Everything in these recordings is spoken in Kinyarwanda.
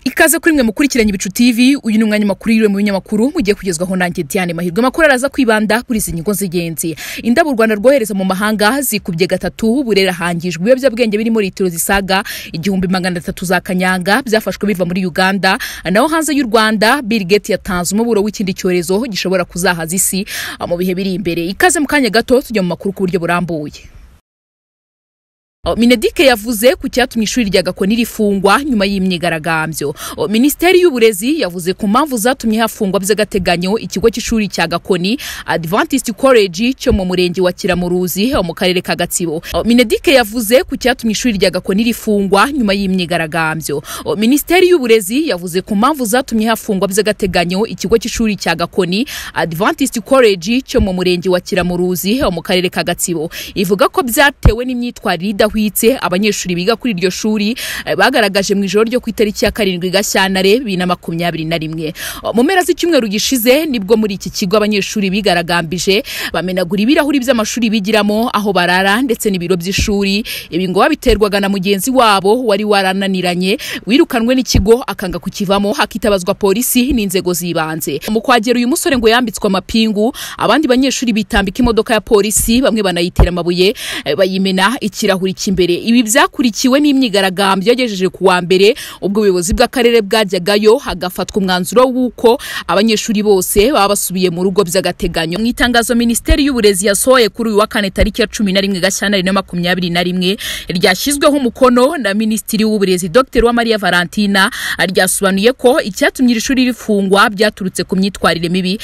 ikaze kuri mwe mukurikiranye ibicu tv uyu ni umwanya makuru yiriwe mu binyamakuru mugiye kugezwaho nanjye diane mahirwe amakuru araza kwibanda kuri izi nyungu z'ingenzi indabo u rwanda rwohereza mu mahanga zikubye gatatu burera hangijwe ibiyobyabwenge birimo litiro zisaga igihumbi magana atatu za kanyanga byafashwe biva muri uganda naho hanze y'u rwanda bill gate yatanze umuburo w'ikindi cyorezo gishobora kuzahaza isi mu bihe biri imbere ikaze mu kanya gato tujya mu makuru ku buryo burambuye O, minedike yavuze ku cyatumye ishuri rya gakoni rifungwa nyuma y'imyigaragambyo O, minisiteri y'uburezi yavuze ku mpamvu zatumye hafungwa by'agateganyo ikigo cy'ishuri cya gakoni adventist college cyo mu murenge wa kiramuruzi ho mu karere ka gatsibo O, minedike yavuze ku cyatumye ishuri rya gakoni rifungwa nyuma y'imyigaragambyo O, minisiteri y'uburezi yavuze ku mpamvu zatumye hafungwa by'agateganyo ikigo cy'ishuri cya gakoni adventist college cyo mu murenge wa kiramuruzi ho mu karere ka gatsibo ivuga ko byatewe n'imyitwarire idahwitse idahwitse abanyeshuri biga kuri iryo shuri eh, bagaragaje mu ijoro ryo ku itariki ya karindwi gashyantare bibiri na makumyabiri na rimwe O, mu mpera z'icyumweru gishize nibwo muri iki kigo abanyeshuri bigaragambije bamenagura ibirahuri by'amashuri bigiramo aho barara ndetse n'ibiro by'ishuri ibi ngo babiterwaga na mugenzi wabo wari warananiranye wirukanwe n'ikigo akanga kukivamo hakitabazwa polisi n'inzego z'ibanze mu kwagera uyu musore ngo yambitswe amapingu abandi banyeshuri bitambika imodoka ya polisi bamwe banayitera amabuye eh, bayimena ikirahuri cy'imbere ibi byakurikiwe n'imyigaragambyo yagejeje ku wa mbere ubwo ubuyobozi bw'akarere bwajyagayo hagafatwa umwanzuro w'uko abanyeshuri bose baba basubiye mu rugo by'agateganyo mu itangazo minisiteri y'uburezi yasohoye kuri uyu wa kane tariki ya cumi na rimwe gashyantare na makumyabiri na rimwe ryashyizweho umukono na minisitiri w'uburezi dr uwamariya valentina ryasobanuye ko icyatumye iri shuri rifungwa byaturutse ku myitwarire mibi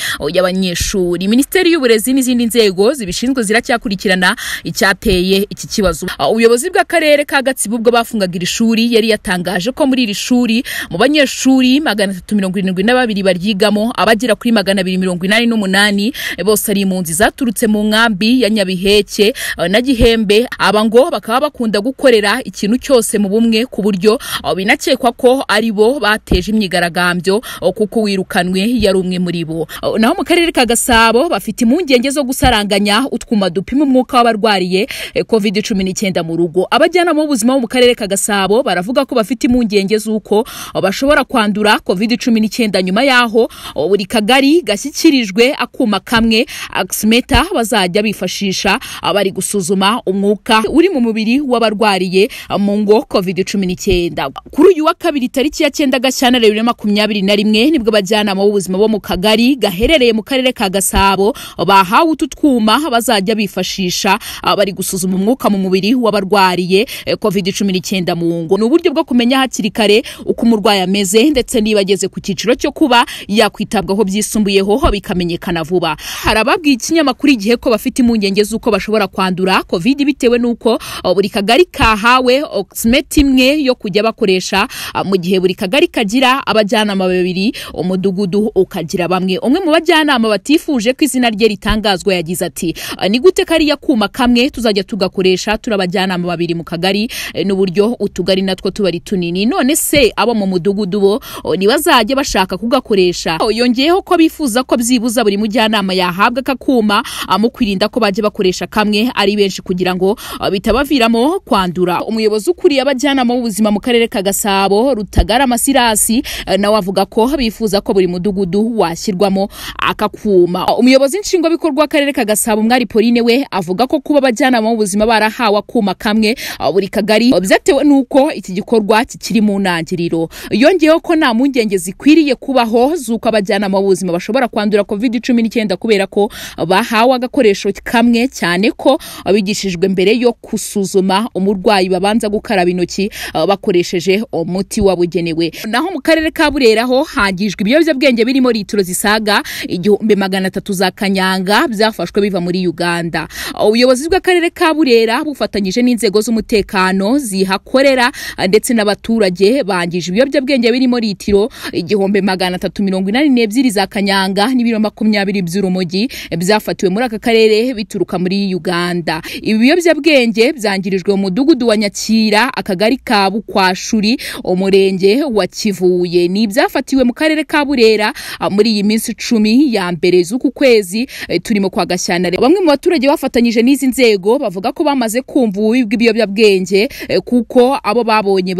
y'abanyeshuri minisiteri y'uburezi n'izindi nzego zibishinzwe ziracyakurikirana icyateye iki kibazo uyu ubuyobozi bw'akarere ka gatsibo ubwo bafungaga iri shuri yari yatangaje ko muri iri shuri mu banyeshuri magana atatu mirongo irindwi na babiri baryigamo abagera kuri magana abiri mirongo inani n'umunani bose ari impunzi zaturutse mu nkambi ya nyabiheke eh, na gihembe aba ngo bakaba bakunda gukorera ikintu cyose mu bumwe ku buryo eh, binakekwa ko ari bo bateje imyigaragambyo eh, kuko wirukanwe yari umwe muri bo Eh, naho mu karere ka gasabo bafite impungenge zo gusaranganya utwuma dupima umwuka w'abarwariye eh, covid cumi n'icyenda mu rugo abajyanama b'ubuzima bo mu karere ka gasabo baravuga ko bafite impungenge z'uko bashobora kwandura covid cumi n'icyenda nyuma y'aho buri kagari gashyikirijwe akuma kamwe akisimeta bazajya bifashisha bari gusuzuma umwuka uri mu mubiri w'abarwariye mu ngo covid cumi n'icyenda kuri uyu wa kabiri tariki ya cyenda gashyantare bibiri na makumyabiri na rimwe nibwo abajyanama b'ubuzima bo mu kagari gaherereye mu karere ka gasabo bahawe utu twuma bazajya bifashisha bari gusuzuma umwuka mu mubiri w'abarwariye covid cumi n'icyenda mu ngo ni uburyo bwo kumenya hakiri kare uko umurwayi ameze ndetse niba ageze ku cyiciro cyo kuba yakwitabwaho byisumbuyeho bikamenyekana vuba hari ababwiye ikinyamakuru igihe ko bafite impungenge z'uko bashobora kwandura covid bitewe n'uko o, buri kagari kahawe oxmet imwe yo kujya bakoresha a, mu gihe buri kagari kagira abajyanama babiri umudugudu ukagira bamwe umwe mu bajyanama batifuje ko izina rye ritangazwa yagize ati "A, ni gute kariya kuma kamwe tuzajya tugakoresha turi abajyanama babiri mu kagari eh, n'uburyo utugari natwo tuba ari tunini none se abo mu mudugudu bo o, ntibazajya bashaka kugakoresha O, yongeyeho ko bifuza ko byibuza buri mujyanama yahabwa aka kuma ah, mu kwirinda ko bajya bakoresha kamwe ari benshi kugira ngo ah, bitabaviramo kwandura umuyobozi ukuriye abajyanama b'ubuzima mu karere ka gasabo rutagara amasirasi eh, nawe avuga ko bifuza ko buri mudugudu washyirwamo aka kuma Ah, umuyobozi nshingwabikorwa w'akarere ka gasabo mwari pauline we avuga ko kuba abajyanama b'ubuzima barahawe akuma kamwe ah, buri kagari ah, byatewe n'uko iki gikorwa kikiri mu ntangiriro yongeyeho ko nta mpungenge zikwiriye kubaho z'uko abajyanama b'ubuzima bashobora kwandura covid cumi n'icyenda kubera ko bahawe agakoresho kamwe cyane ko bigishijwe mbere yo gusuzuma umurwayi babanza gukaraba intoki ah, bakoresheje umuti wabugenewe naho mu karere ka burera ho hangijwe ibiyobyabwenge birimo litiro zisaga igihumbi magana atatu za kanyanga byafashwe biva muri uganda Ah, ubuyobozi bw'akarere ka burera bufatanyije n'inzego z'umutekano zihakorera ah, ndetse n'abaturage bangije ibiyobyabwenge birimo litiro igihumbi magana atatu mirongo inani n'ebyiri za kanyanga n'ibiro makumyabiri by'urumogi eh, byafatiwe muri aka karere bituruka muri uganda ibi biyobyabwenge byangirijwe mu mudugudu wa nyakira akagari ka bukwashuri umurenge wa kivuye ni ibyafatiwe mu karere ka burera ah, muri iyi minsi icumi ya mbere z'uku kwezi eh, turimo kwa gashyantare bamwe mu baturage bafatanyije n'izi nzego bavuga ko bamaze kumva ububi bw'ibiyobyabwenge eh, kuko abo babonye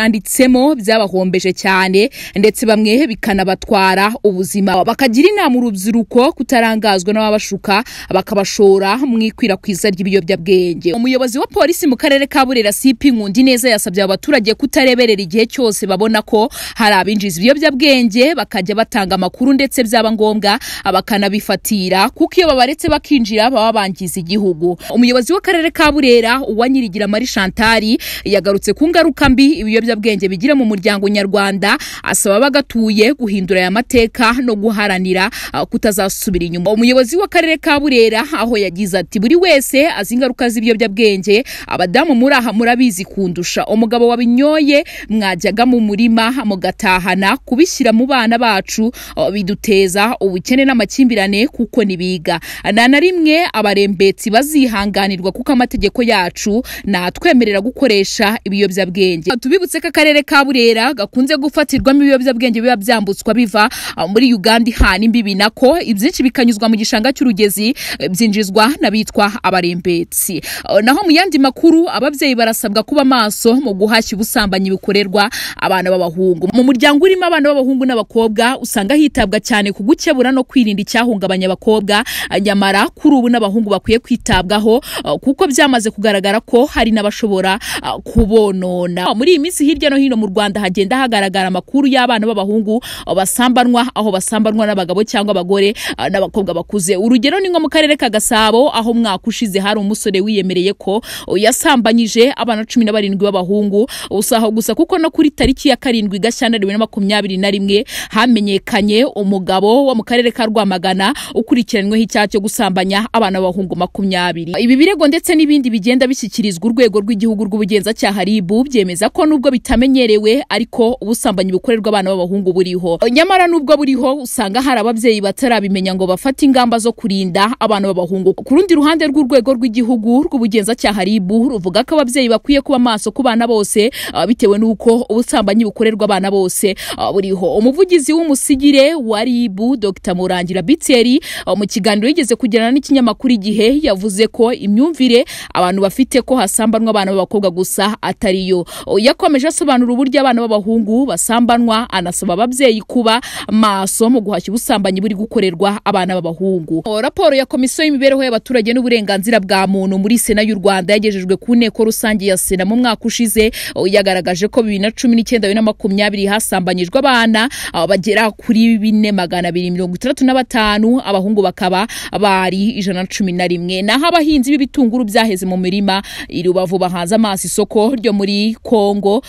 babyijanditsemo byabahombeje cyane ndetse bamwe bikanabatwara ubuzima bakagira inama urubyiruko kutarangazwa n'ababashuka bakabashora mu ikwirakwiza ry'ibiyobyabwenge umuyobozi wa polisi mu karere ka burera sipi nkundi neza yasabye aba baturage kutareberera igihe cyose babona ko hari abinjiza ibiyobyabwenge bakajya batanga amakuru ndetse byaba ngombwa bakanabifatira kuko iyo babaretse bakinjira baba bangiza igihugu umuyobozi w'akarere ka burera uwanyirigira mari shantari yagarutse ku ngaruka mbi ibiyobyabwenge bigira mu muryango nyarwanda asaba abagatuye guhindura aya mateka no guharanira ah, kutazasubira inyuma umuyobozi w'akarere ka burera aho yagize ati buri wese azi ingaruka z'ibiyobyabwenge abadamu muri aha murabizi kundusha umugabo wabinyoye mwajyaga mu murima mugatahana kubishyira mu bana bacu ah, biduteza ubukene n'amakimbirane kuko nibiga nta na rimwe abarembetsi bazihanganirwa kuko amategeko yacu natwemerera gukoresha ibiyobyabwenge tubibutse ko akarere ka burera gakunze gufatirwamo ibiyobyabwenge biba byambutswa biva ah, muri uganda ihana imbibi nako ibyinshi bikanyuzwa mu gishanga cy'urugezi eh, byinjizwa n'abitwa abarembetsi Ah, naho mu yandi makuru ababyeyi barasabwa kuba maso mu guhashya ubusambanyi bikorerwa abana b'abahungu mu muryango urimo abana b'abahungu n'abakobwa usanga hitabwa cyane ku gukebura no kwirinda icyahungabanya abakobwa ah, nyamara kuri ubu n'abahungu bakwiye kwitabwaho ah, kuko byamaze kugaragara ko hari n'abashobora ah, kubonona muri iyi minsi hirya no hino mu rwanda hagenda hagaragara amakuru y'abana b'abahungu ah, basambanwa aho basambanwa n'abagabo cyangwa abagore ah, n'abakobwa bakuze urugero ni nko mu karere ka gasabo aho mwaka ushize hari umusore wiyemereye ko oh, yasambanyije abana cumi na barindwi b'abahungu gusa aho gusa kuko no kuri tariki ya karindwi gashyantare bibiri na makumyabiri na rimwe hamenyekanye umugabo wo mu karere ka rwamagana ukurikiranyweho icyaha cyo gusambanya abana b'abahungu makumyabiri ibi birego ndetse n'ibindi bigenda bishyikirizwa urwego rw'igihugu rw'ubugenzacyaha ribu byemeza ko nubwo bitamenyerewe ariko ubusambanyi bukorerwa abana b'abahungu buriho nyamara nubwo buriho usanga hari ababyeyi batarabimenya ngo bafate ingamba zo kurinda abana b'abahungu ku rundi ruhande rw'urwego rw'igihugu rw'ubugenzacyaha ribu ruvuga ko ababyeyi bakwiye kuba maso ku bana bose ah, bitewe n'uko ubusambanyi bukorerwa abana bose ah, buriho umuvugizi w'umusigire wa ribu dr murangira biteri ah, mu kiganiro yigeze kugirana n'ikinyamakuru igihe yavuze ko imyumvire abantu bafite ko hasambanwa abana b'abakobwa gusa atari yo O, yakomeje asobanura uburyo abana b'abahungu basambanwa anasaba ababyeyi kuba maso mu guhashya ubusambanyi buri gukorerwa abana b'abahungu O, raporo ya komisiyo y'imibereho y'abaturage n'uburenganzira bwa muntu muri sena y'u rwanda yagejejwe ku nteko rusange ya sena mu mwaka ushize O, yagaragaje ko bibiri na cumi n'icyenda bibiri na makumyabiri hasambanyijwe abana ah, bagera kuri bine magana abiri mirongo itandatu na batanu abahungu bakaba bari ijana na cumi na rimwe naho abahinzi b'ibitunguru byaheze mu mirima i rubavu bahanze amaso isoko ryo muri congo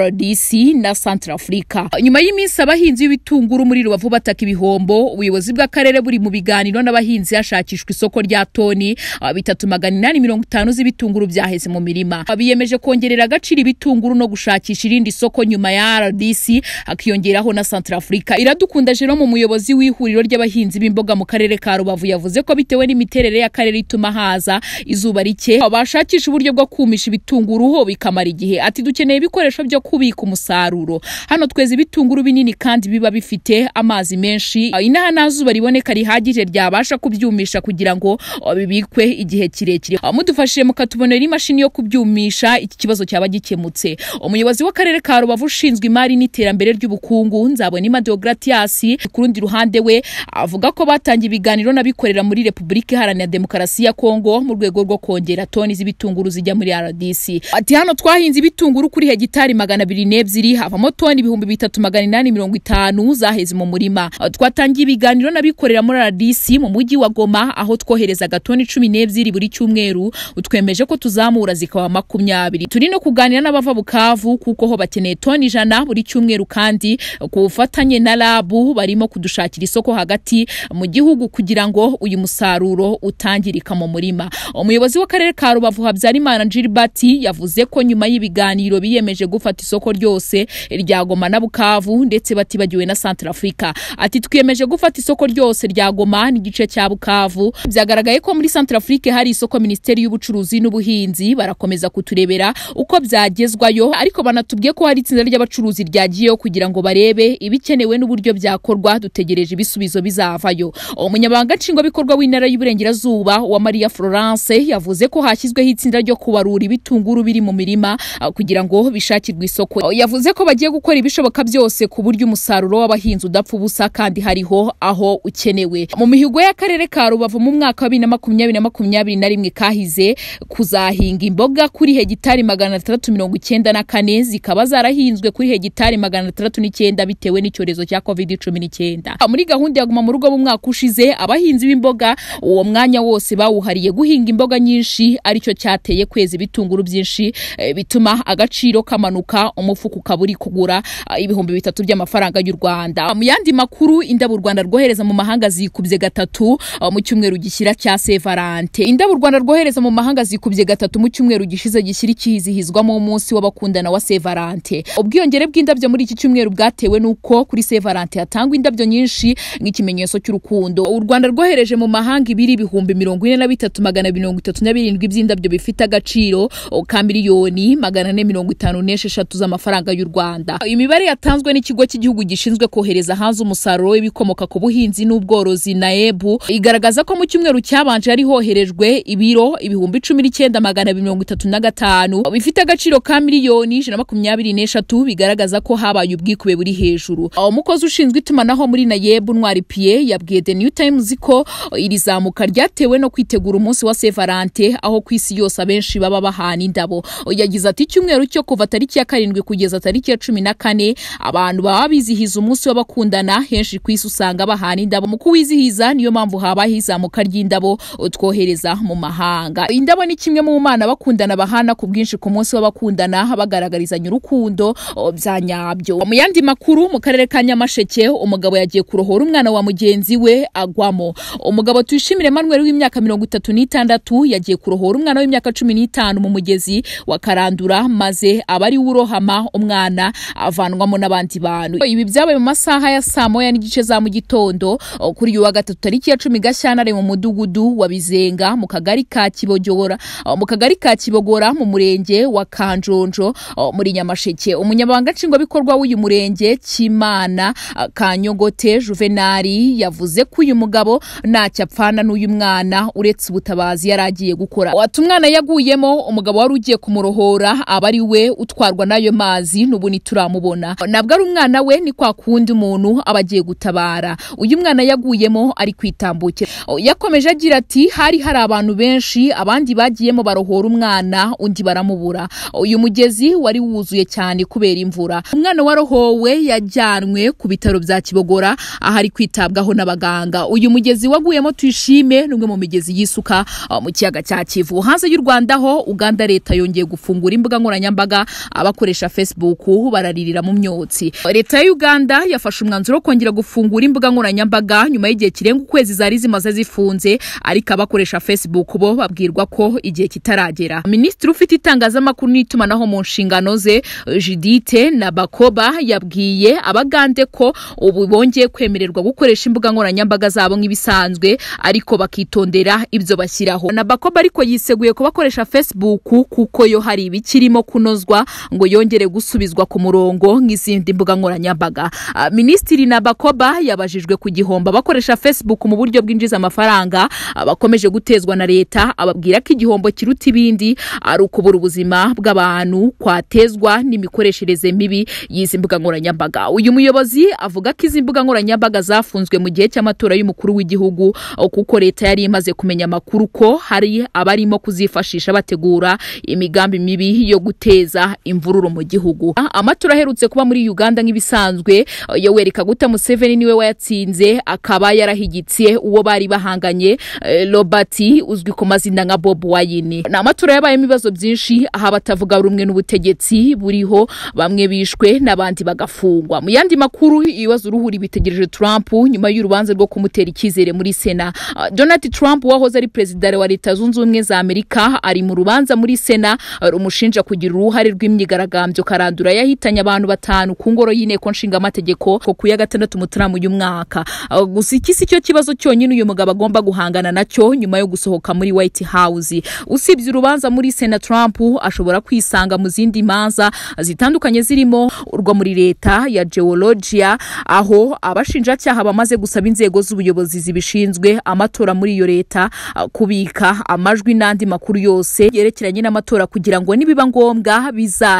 rdc na centrafrica nyuma y'iminsi abahinzi b'ibitunguru muri rubavu bataka ibihombo ubuyobozi bw'akarere buri mu biganiro n'abahinzi hashakishwa isoko rya toni ah, bitatu magana inani mirongo itanu z'ibitunguru byaheze mu mirima Ah, biyemeje kongerera agaciro ibitunguru no gushakisha irindi soko nyuma ya rdc hakiyongeraho na centrafrica iradukunda jerome umuyobozi w'ihuriro ry'abahinzi b'imboga mu karere ka rubavu yavuze ko bitewe n'imiterere y'akarere ituma haza izuba rike bashakisha uburyo bwo kumisha ibitunguru ho bikamara igihe ati dukeneye ibikoresho byo kubika umusaruro hano tweza ibitunguru binini kandi biba bifite amazi menshi Ah, inaha nta zuba riboneka rihagije ryabasha kubyumisha kugira ngo ah, bibikwe igihe kirekire Ah, mudufashije mukatubonera imashini yo kubyumisha iki kibazo cyaba gikemutse umuyobozi w'akarere ka rubavu ushinzwe imari n'iterambere ry'ubukungu nzabonima deogratias ku rundi ruhande we avuga ko batangiye ibiganiro n'abikorera muri repubulika iharanira demokarasi ya kongo mu rwego rwo kongera toni z'ibitunguru zijya muri rdc ati hano twahinze ibitunguru kuri hegitari magana abiri n'ebyiri havamo toni ibihumbi bitatu magana inani mirongo itanu zaheze mu murima Ah, twatangiye ibiganiro n'abikorera muri rdc mu mujyi wa goma aho twoherezaga toni cumi n'ebyiri buri cyumweru twemeje ko tuzamura zikaba makumyabiri turi no kuganira n'abava bukavu kuko ho bakeneye toni ijana buri cyumweru kandi ku bufatanye na rabu barimo kudushakira isoko hagati mu gihugu kugira ngo uyu musaruro utangirika mu murima umuyobozi w'akarere ka rubavu habyarimana gilbert yavuze ko nyuma y'ibiganiro biyemeje gufata isoko ryose rya goma na bukavu ndetse batibagiwe na centrafrica ati twiyemeje gufata isoko ryose rya goma n'igice cya bukavu byagaragaye ko muri centrafrique hari isoko minisiteri y'ubucuruzi n'ubuhinzi barakomeza kuturebera uko byagezwayo ariko banatubwiye ko hari itsinda ry'abacuruzi ryagiyeyo kugira ngo barebe ibikenewe n'uburyo byakorwa dutegereje ibisubizo bizavayo umunyamabanga nshingwabikorwa w'intara y'uburengerazuba wa maria florence yavuze ko hashyizweho itsinda itsinda ryo kubarura ibitunguru biri mu mirima ah, kugira ngo bishakirwe isoko Ah, yavuze ko bagiye gukora ibishoboka byose ku buryo umusaruro w'abahinzi udapfa ubusa kandi hariho aho ukenewe mu mihigo y'akarere ka rubavu mu mwaka wa bibiri na makumyabiri na makumyabiri na rimwe kahize kuzahinga imboga kuri hegitari magana atandatu mirongo icyenda na kane zikaba zarahinzwe kuri hegitari magana atandatu n'icyenda bitewe n'icyorezo cya covid cumi n'icyenda Ah, muri gahunda ya guma mu rugo mu mwaka ushize abahinzi b'imboga uwo mwanya wose bawuhariye guhinga imboga nyinshi aricyo cyateye kwezi ibitunguru byinshi eh, bituma agaciro kamanuka umufuka ukaba uri kugura ah, ibihumbi bitatu by'amafaranga y'u rwanda mu yandi makuru indabo u rwanda rwohereza mu mahanga zikubye gatatu ah, mu cyumweru gishyira cya sevarante indabo u rwanda rwohereza mu mahanga zikubye gatatu mu cyumweru gishize gishyira ikizihizwamo umunsi w'abakundana wa sevarante ubwiyongere bw'indabyo muri iki cyumweru bwatewe n'uko kuri sevarante hatangwa indabyo nyinshi nk'ikimenyetso cy'urukundo u rwanda rwohereje mu mahanga ibiri ibihumbi mirongo ine na bitatu magana mirongo itatu na birindwi by'indabyo bifite agaciro o, ka miliyoni magana ane mirongo itanu n'esheshatu z'amafaranga y'u rwanda imibare yatanzwe n'ikigo cy'igihugu gishinzwe kohereza hanze umusaruro w'ibikomoka ku buhinzi n'ubworozi naebu igaragaza ko mu cyumweru cyabanje yari hoherejwe ibiro ibihumbi cumi n'icyenda magana mirongo itatu na gatanu bifite agaciro ka miliyoni ijana na makumyabiri n'eshatu bigaragaza ko habaye ubwikube buri hejuru Aho umukozi ushinzwe itumanaho muri nayebu ntwari piye yabwiye the new times ko iri zamuka ryatewe no kwitegura umunsi wa sevarante aho ku isi yose abenshi baba bahana indabo yagize ati icyumweru cyo kuva tariki ya karindwi kugeza tariki ya cumi na kane abantu baba bizihiza umunsi w'abakundana henshi ku isi usanga bahana indabo mu kuwizihiza niyo mpamvu habaho izamuka ry'indabo twohereza mu mahanga indabo ni kimwe mu mana bakundana bahana ku bwinshi ku munsi w'abakundana bagaragarizanya urukundo o, bya nyabyo mu yandi makuru mu karere ka nyamasheke umugabo yagiye kurohora umwana wa mugenzi we agwamo umugabo tuyishimire manuel w'imyaka mirongo itatu n'itandatu yagiye kurohora umwana w'imyaka cumi n'itanu mu mugezi wa karandura maze aba ari we urohama umwana avanwamo n'abandi bantu ibi byabaye mu masaha ya saa moya n'igice za mu gitondo o, kuri uyu wa gatatu tariki ya cumi gashyantare mu mudugudu wa bizenga mu kagari ka kibogora o, mu kagari ka kibogora mu murenge wa kanjonjo o, muri nyamasheke umunyamabanga nshingwabikorwa w'uyu murenge kimana a, kanyogote juvenali yavuze ko uyu mugabo ntacyo apfana n'uyu mwana uretse ubutabazi yari agiye gukora ati umwana yaguyemo umugabo wari ugiye kumurohora aba ari we utwarwa n'ayo mazi n'ubu ntituramubona nabwo ari umwana we ni kwa kundi umuntu aba agiye gutabara uyu mwana yaguyemo ari kwitambukira O, yakomeje agira ati hari hari abantu benshi abandi bagiyemo barohora umwana undi baramubura uyu mugezi wari wuzuye cyane kubera imvura umwana warohowe yajyanwe ku bitaro bya kibogora aho ari kwitabwaho n'abaganga uyu mugezi waguyemo tuyishime ni umwe mu migezi y'isuka ah, mu kiyaga cya kivu hanze y'u rwanda ho uganda leta yongeye gufungura imbuga nkoranyambaga abakoresha facebook bararirira mu myotsi leta ya uganda yafashe umwanzuro wo kongera gufungura imbuga nkoranyambaga nyuma y'igihe kirenga ukwezi zari zimaze zifunze ariko abakoresha facebook bo babwirwa ko igihe kitaragera minisitiri ufite itangazamakuru n'itumanaho mu nshingano ze judite nabakoba yabwiye abagande ko ubu bongeye kwemererwa gukoresha imbuga nkoranyambaga zabo nk'ibisanzwe ariko bakitondera ibyo bashyiraho nabakoba ariko yiseguye ko bakoresha facebook kuko yo hari ibikirimo kunozwa ngo yongere gusubizwa ku murongo nk'izindi mbuga nkoranyambaga Ah, minisitiri nabakoba yabajijwe ku gihombo abakoresha facebook mu buryo bwinjiza amafaranga abakomeje gutezwa na leta ababwira ko igihombo kiruta ibindi ari ukubura ubuzima bw'abantu kwatezwa n'imikoreshereze mibi y'izi mbuga nkoranyambaga uyu muyobozi avuga ko izi mbuga nkoranyambaga zafunzwe mu gihe cy'amatora y'umukuru w'igihugu o, kuko leta yari imaze kumenya amakuru ko hari abarimo kuzifashisha bategura imigambi mibi yo guteza imvururu mu gihugu Ah, amatora aherutse kuba muri uganda nk'ibisanzwe o, yoweri kaguta museveni niwe wayatsinze akaba yarahigitse uwo bari bahanganye eh, robert uzwi ku mazina nka bob wayini ni amatora yabayemo ibibazo byinshi aho abatavuga rumwe n'ubutegetsi buriho bamwe bishwe n'abandi bagafungwa mu yandi makuru ibibazo uruhuri bitegereje trump nyuma y'urubanza rwo kumutera icyizere muri sena Ah, donald trump wahoze ari perezida wa leta zunze ubumwe za amerika ari mu rubanza muri sena ah, rumushinja kugira uruhare rw'imyigaragambyo karandura yahitanye abantu batanu ku ngoro y'inteko nshingamategeko ko ku ya gatandatu mutarama uyu mwaka Ah, gusa iki si cyo kibazo cyonyine uyu mugabo agomba guhangana nacyo nyuma yo gusohoka muri white house usibye urubanza muri sena trump ashobora kwisanga mu zindi manza zitandukanye zirimo urwo muri leta ya geologia aho abashinjacyaha bamaze gusaba inzego z'ubuyobozi zibishinzwe amatora muri iyo leta ah, kubika amajwi n'andi makuru yose yerekeranye n'amatora kugira ngo nibiba ngombwa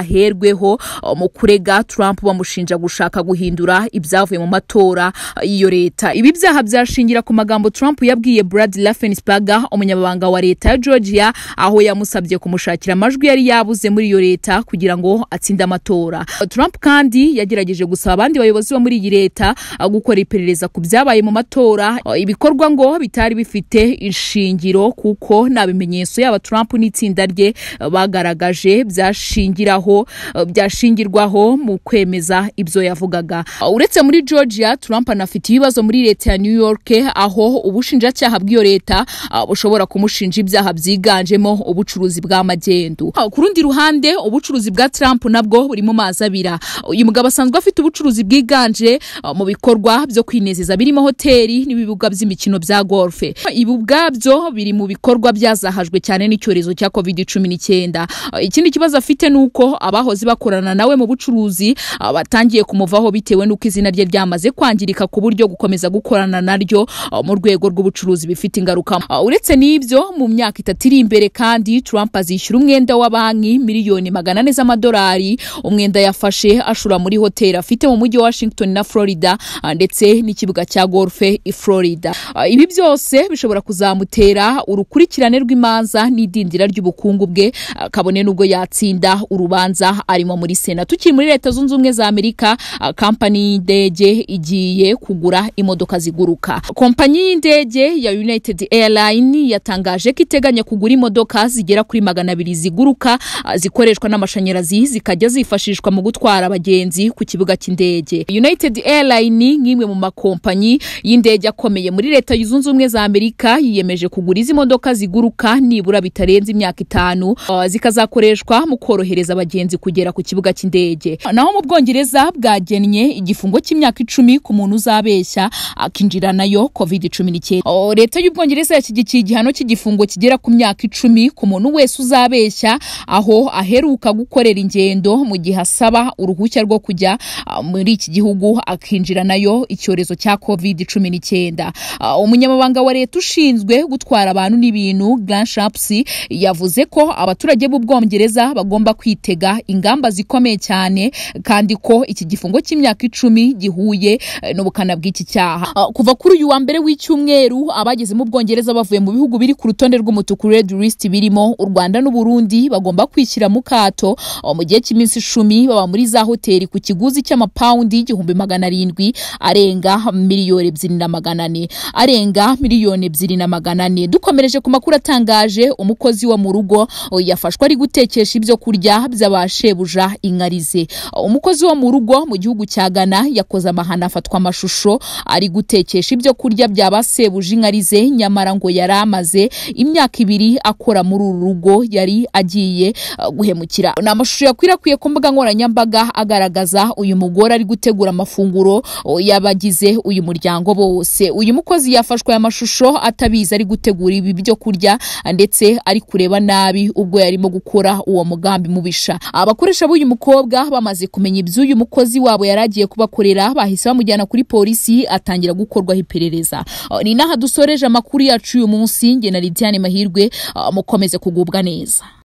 bizaherweho uh, mu kurega Trump bamushinja gushaka guhindura ibyavuye mu matora uh, y'iyo leta ibi byaha byashingira ku magambo Trump yabwiye Brad Raffensperger umunyamabanga wa leta ya Georgia aho yamusabye kumushakira amajwi yari yabuze muri iyo leta kugira ngo atsinde amatora Uh, Trump kandi yagerageje gusaba abandi bayobozi bo muri iyi leta uh, gukora iperereza ku byabaye mu matora uh, ibikorwa ngo bitari bifite inshingiro kuko nta bimenyetso yaba Trump n'itsinda rye uh, bagaragaje byashingiraho uh, byashingirwaho mu kwemeza ibyo yavugaga Uh, uretse muri Georgia Trump anafite ibibazo muri leta ya New York aho ubushinjacyaha bw'iyo leta uh, bushobora kumushinja ibyaha byiganjemo ubucuruzi bw'amagendu Uh, ku rundi ruhande ubucuruzi bwa Trump nabwo buri mu mazi abira uyu mugabo asanzwe afite ubucuruzi bwiganje uh, mu bikorwa byo kwinezeza birimo hoteli n'ibibuga by'imikino bya golfe ibi ubwabyo biri mu bikorwa byazahajwe cyane n'icyorezo cya covid cumi n'icyenda ikindi kibazo afite ni uko abahoze bakorana nawe mu bucuruzi uh, batangiye kumuvaho bitewe n'uko izina rye ryamaze kwangirika ku buryo gukomeza gukorana naryo uh, mu rwego rw'ubucuruzi bifite ingaruka Uh, uretse n'ibyo mu myaka itatu iri imbere kandi trump azishyura umwenda wa banki miliyoni magana ane z'amadolari umwenda yafashe ashura muri hoteli afite mu mujyi wa washington na florida ah, ndetse n'ikibuga cya golfe i florida Ah, ibi byose bishobora kuzamutera urukurikirane rw'imanza n'idindira ry'ubukungu bwe ah, kabone n'ubwo yatsinda urubanza arimo muri sena tukiri muri leta zunze ubumwe za amerika ah, kampani y'indege igiye kugura imodoka ziguruka kompanyi y'indege ya united airline yatangaje ko iteganya kugura imodoka zigera kuri magana abiri ziguruka ah, zikoreshwa n'amashanyarazi zikajya zifashishwa mu gutwara abagenzi ku kibuga cy'indege united airline nk'imwe mu makompanyi y'indege akomeye muri leta zunze ubumwe za amerika yiyemeje kugura izi modoka ziguruka nibura bitarenze imyaka itanu ah, zikazakoreshwa mu korohereza abagenzi kugera ku kibuga cy'indege naho mu bwongereza bwagennye igifungo cy'imyaka icumi ku muntu uzabeshya akinjira nayo covid cumi n'icyenda Ah, leta y'ubwongereza yashyigikiye igihano cy'igifungo kigera ku myaka icumi ku muntu wese uzabeshya aho aheruka gukorera ingendo mu gihe asaba uruhushya rwo kujya ah, muri iki gihugu akinjira nayo icyorezo cya covid cumi n'icyenda Ah, umunyamabanga wa leta ushinzwe gutwara abantu n'ibintu Grant Shapps yavuze ko abaturage b'ubwongereza bagomba kwitega ingamba zikomeye cyane kandi ko iki gifungo cy'imyaka icumi gihuye eh, n'ubukana bw'iki cyaha Ah, kuva kuri uyu wa mbere w'icyumweru abageze mu bwongereza bavuye mu bihugu biri ku rutonde rw'umutuku red list birimo u Rwanda n'u Burundi bagomba kwishyira mu kato ah, mu gihe cy'iminsi icumi baba muri za hoteli ku kiguzi cy'amapawundi igihumbi magana arindwi arenga miliyoni ebyiri na magana ane arenga miliyoni ebyiri na magana ane dukomereje ku makuru atangaje umukozi wo mu rugo oh, yafashwe ari gutekesha ibyo kurya by'abashebuja inkarize Oh, umukozi wo mu rugo mu gihugu cya ghana yakoze amahano afatwa amashusho ari gutekesha ibyo kurya by'abasebuja inkarize nyamara ngo yari amaze imyaka ibiri akora muri uru rugo yari agiye ah, guhemukira ni amashusho yakwirakwiye ku mbuga nkoranyambaga agaragaza uyu mugore ari gutegura amafunguro oh, y'abagize uyu muryango bose uyu mukozi yafashwe aya mashusho atabizi ari gutegura ibi byo kurya ndetse ari kureba nabi ubwo yarimo gukora uwo mugambi mubisha abakoresha b'uyu mukobwa bamaze kumenya iby'uyu mukozi wabo yari agiye kubakorera bahise bamujyana kuri polisi atangira gukorwaho iperereza Ah, ni naha dusoreje amakuru yacu uyu munsi nge na Lidiane Mahirwe ah, mukomeze kugubwa neza